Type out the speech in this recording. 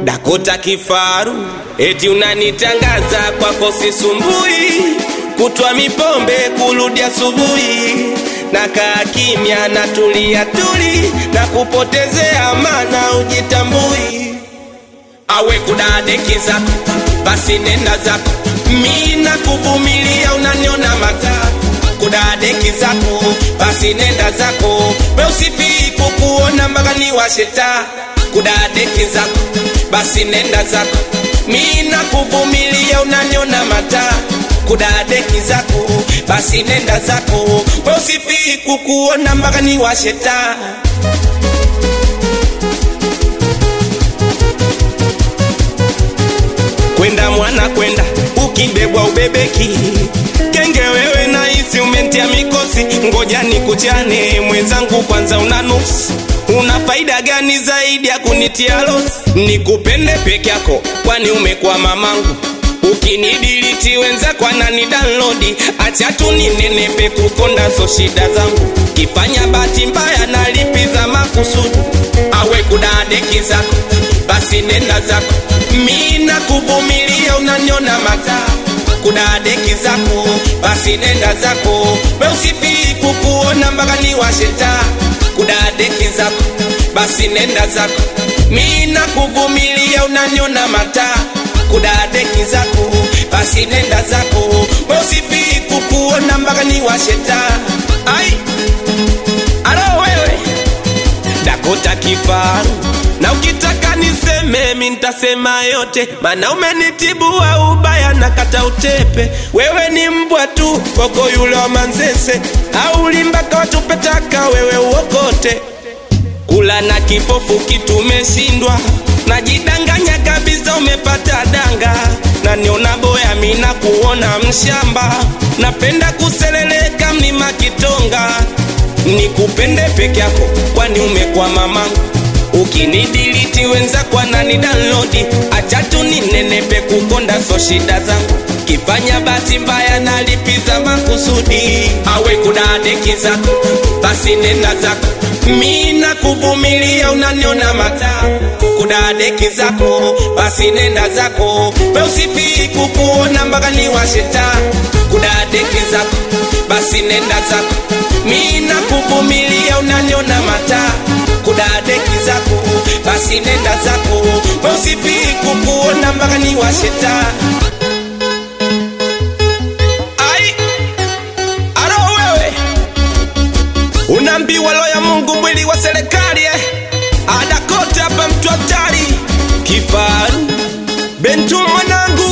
Dakota kifaru, eti unanitangaza kwako sisumbui, kutwa mipombe kurudi asubuhi, na kaa kimya na tulia tuli, na kupotezea mana ujitambui, awe kudadeki zako, basi nenda zako, mi na kuvumilia, unaniona mataa kudadeki zako, basi nenda zako, we usifii kukuona mpaka ni washeta kudadeki zako, basi nenda zako, mi na kuvumilia, unaniona mataa kudadeki zako, basi nenda zako, we usifii kukuona mpaka ni washeta kwenda mwana kwenda ukibebwa ubebeki kenge wewe nahisi umentia mikosi ngoja nikuchane mwenzangu kwanza una nuksi una faida gani zaidi ya kunitia losi nikupende peke yako kwani umekuwa mamangu ukinidiliti wenzako anani download acha tu ninenepe kukonda so shida zangu kifanya bahati mbaya nalipiza makusudi awe kudadeki zako basi nenda zako mi na kuvumilia unanyona mataa kudadeki zako basi nenda zako we usifii kukuona mpaka ni washeta kudadeki zako basi nenda zako mi na kuvumilia unanyona mataa kudadeki zako basi nenda zako we usifii kukuona mpaka ni washeta ai alo wewe Dakota kifaru na ukitaka niseme mi ntasema yote, mana umenitibua ubaya na kata utepe. Wewe ni mbwa tu koko yule wa Manzese, au limbaka watupetaka wewe uokote. Kula na kipofu kitumeshindwa, najidanganya kabisa umepata danga, na niona boya mina kuona mshamba, napenda kuseleleka mlima Kitonga nikupende peke yako, kwani umekuwa mamangu. Ukinidiliti wenzako anani download, acha tu ninenepe kukonda so shida zangu, kifanya bahati mbaya nalipiza makusudi. Awe kudadeki zako, basi nenda zako, mi na kuvumilia, unaniona mataa kudadeki zako, basi nenda zako, we usifii kukuona mpaka ni washeta kudadeki zako, basi nenda zako, mi na kuvumilia, unaniona mataa kudadeki zako, basi nenda zako, we usifii kukuona mpaka ni washeta ai aro wewe unaambiwa roho ya Mungu mwili wa serikali eh?